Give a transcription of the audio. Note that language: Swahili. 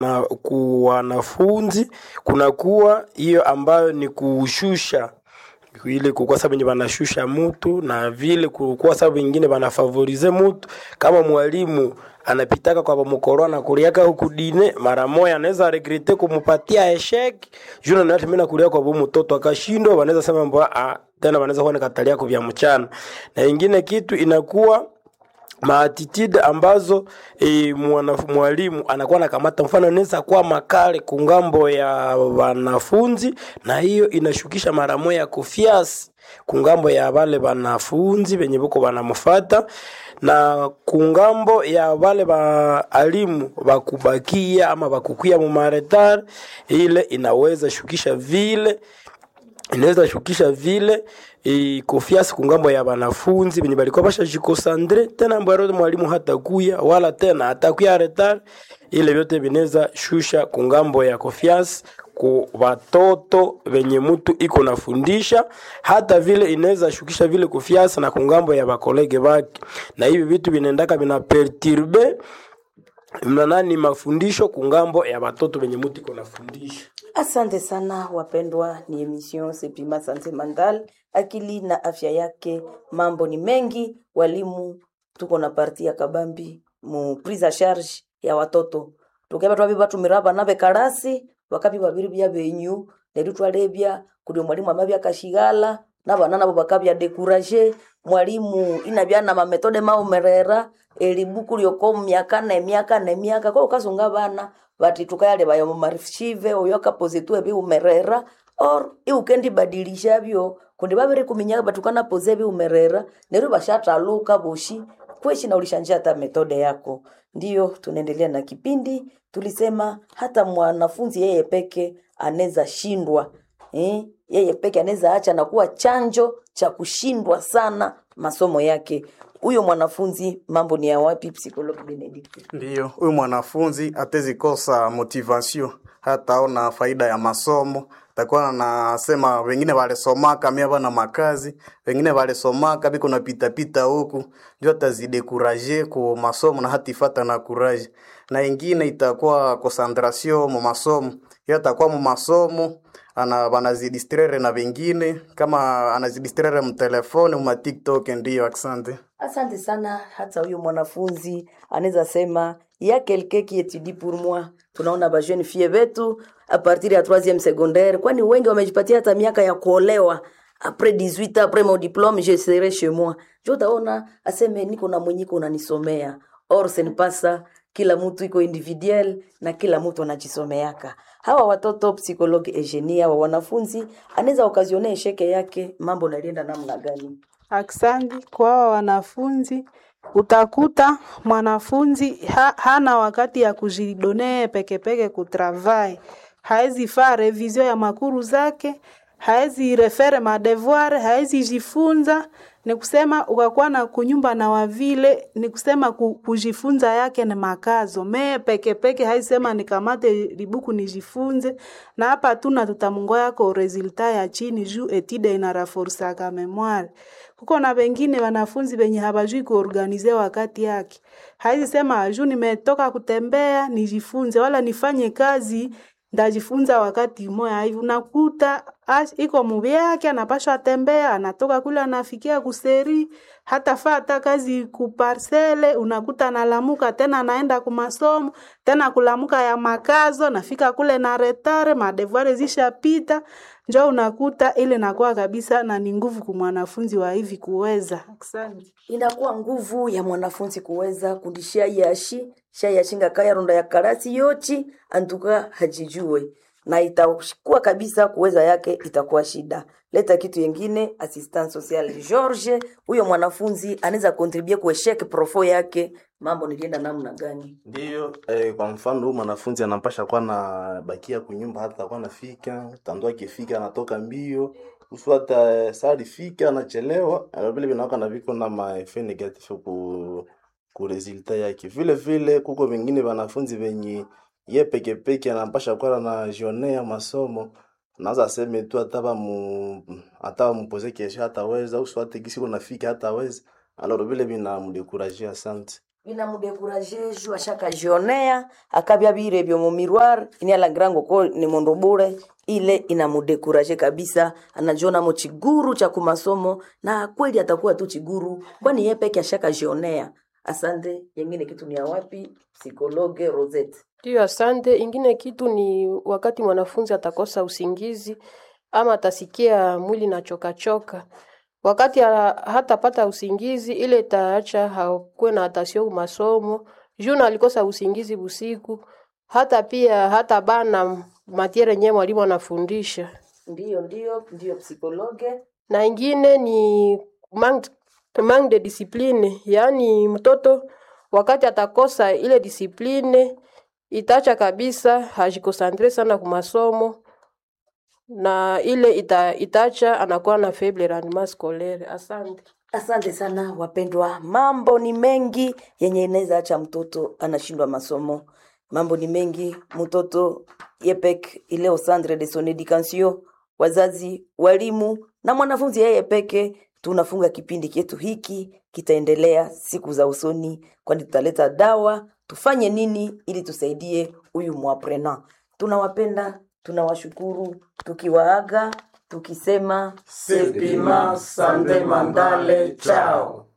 na ku wanafunzi kunakuwa hiyo ambayo ni kushusha ile kukuwa sababu wenye wanashusha mutu na vile kukuwa sababu wengine wanafavorize mutu kama mwalimu anapitaka kwa mukoro na kuliaka huku dine mara moya anaweza regrete kumupatia eshek juna na mimi nakulia kwa bu mtoto akashindwa wanaweza sema mbwa ah, tena wanaweza kuwa nikatalia kwa vya mchana na ingine kitu inakuwa maatitude ambazo e, mwana, mwalimu anakuwa nakamata mfano anaweza kuwa makale kungambo ya wanafunzi na hiyo inashukisha mara moya kufiasi kungambo ya wale wanafunzi venye buko wanamfata na kungambo ya wale baalimu bakubakia ama bakukuya mumaretare ile inaweza shukisha vile inaweza shukisha vile e, kofiasi kungambo ya wanafunzi venye balikuwa bashajikosandre tena mbwaro mwalimu hatakuya wala tena hatakuya retar ile vyote vinaweza shusha kungambo ya kofiasi ku watoto venye mtu iko nafundisha hata vile inaweza shukisha vile kufiasa na kungambo ya bakolege bake na hivi vitu vinaendaka vina perturbe mnanani mafundisho kungambo ya watoto venye mtu iko nafundisha Asante sana wapendwa, ni emission Sepima Sante Mandal, akili na afya yake. Mambo ni mengi, walimu tuko na parti ya kabambi mu prise a charge ya watoto tukeba twabi batumira bana bekarasi wakabi babiri bya benyu neru twalebya kuli mwalimu amabya kashigala nabana nabo bakabya dekuraje mwalimu inabya na mametode maumerera elibuku lyoko myaka na emyaka na emyaka ko kasunga bana bati tukayale bayo mu marshive oyo kapozitwe biumerera or iukendi badilisha byo kundi babiri kuminyaka batukana poze biumerera neru bashataluka boshi kweshi na ulishanja hata metode yako ndiyo tunaendelea na kipindi tulisema hata mwanafunzi yeye peke anaweza shindwa eh? yeye peke anaweza acha na kuwa chanjo cha kushindwa sana masomo yake huyo mwanafunzi mambo ni ya wapi psikologi benedict Ndiyo, huyu mwanafunzi atezikosa motivation, hataona faida ya masomo. Takuwa anasema wengine walisomaka mia bana makazi, wengine walisomaka biko na pita pita huku, ndio atazidekuraje ku masomo na hatifata na kuraje. Na ingine itakuwa concentration mu masomo, yeye atakuwa mu masomo ana wanazidistrere na wengine kama anazidistrere mtelefoni mu TikTok. Ndiyo, asante. asante sana hata huyo mwanafunzi anaweza sema ya quelqu'un qui étudie pour moi tunaona ba jeune fille betu a partir ya 3e secondaire kwani wengi wamejipatia hata miaka ya kuolewa après 18 ans après mon diplôme je serai chez moi jo utaona aseme niko na mwenyiko unanisomea or ce n'est pas ça kila mtu iko individuel na kila mtu anajisomeaka hawa watoto psychologue Eugenia wa wanafunzi anaweza okazione esheke yake mambo nalienda namna gani Aksanti kwa hawa wanafunzi. Utakuta mwanafunzi ha, hana wakati ya kujidonee pekepeke kutravai, haezi faa revision ya makuru zake, haezi refere madevoir, haezi jifunza. Ni kusema ukakuwa na kunyumba na wavile, ni kusema ku- kujifunza yake ni makazo mee pekepeke, haezi sema nikamate libuku nijifunze, na hapa tuna tutamungoya ko resulta ya chini juu etide inaraforsaka memoire kuko na wengine wanafunzi wenye hawajui kuorganize wakati yake. Haizi sema juu nimetoka kutembea nijifunze, wala nifanye kazi ndajifunza wakati moya hivi. Unakuta as- iko mubi yake, anapashwa tembea, anatoka kule anafikia kuseri, hata faa hata kazi kuparsele, unakuta analamuka tena anaenda kumasomo tena kulamuka ya makazo, nafika kule na retare, madevuare zishapita, njo unakuta ile nakuwa kabisa na ni nguvu kumwanafunzi wa hivi kuweza. Asante. inakuwa nguvu ya mwanafunzi kuweza kundishia yashi shayashinga kaya ronda ya karasi yochi antuka hajijue na itakuwa kabisa kuweza yake itakuwa shida leta kitu yengine assistant social George huyo mwanafunzi anaweza contribute kuesheke profo yake mambo nilienda namna gani Ndiyo, eh, kwa mfano huyu mwanafunzi anampasha kuwa na bakia kunyumba hata kuwa nafika tandu akifika anatoka mbio usu hata eh, saa alifika anachelewa na vile vinawaka na viko na maefe negative ku ku resulta yake. Vile vile kuko vingine wanafunzi venye ye peke peke anampasha kuwa na jionea masomo naweza aseme tu hata bamu hata bamupoze kesho hataweza usu hata kisi kunafika hataweza alors vile vinamdekuraje. Asante. binamudekuraje ju ashakajionea akabya birebyo mu miroir ini alangrango ko ni mundu bure ile inamudekuraje kabisa anajiona mo chiguru cha kumasomo na kweli atakuwa tu chiguru kwani yeye peke ashakajionea asante yengine kitu ni ya wapi psikologe rosette Ndiyo, asante. Ingine kitu ni wakati mwanafunzi atakosa usingizi ama atasikia mwili na choka choka, wakati ha- hatapata usingizi, ile itaacha hakuwe na atasio masomo juu na alikosa usingizi busiku, hata pia hata bana matiere yenyewe mwalimu anafundisha. ndiyo ndiyo ndiyo psikologe Na ingine ni manque, manque de discipline, yaani mtoto wakati atakosa ile discipline itaacha kabisa hajikosantre sana kumasomo na ile ita, itaacha anakuwa na faible rendement scolaire. Asante. Asante sana wapendwa, mambo ni mengi yenye inaweza acha mtoto anashindwa masomo. Mambo ni mengi, mtoto yepek ile au centre de son education, wazazi, walimu na mwanafunzi yeye peke. Tunafunga kipindi chetu hiki, kitaendelea siku za usoni, kwani tutaleta dawa. Tufanye nini ili tusaidie huyu mwaprena? Tunawapenda, tunawashukuru, tukiwaaga tukisema Sepima Sande Mandale, chao.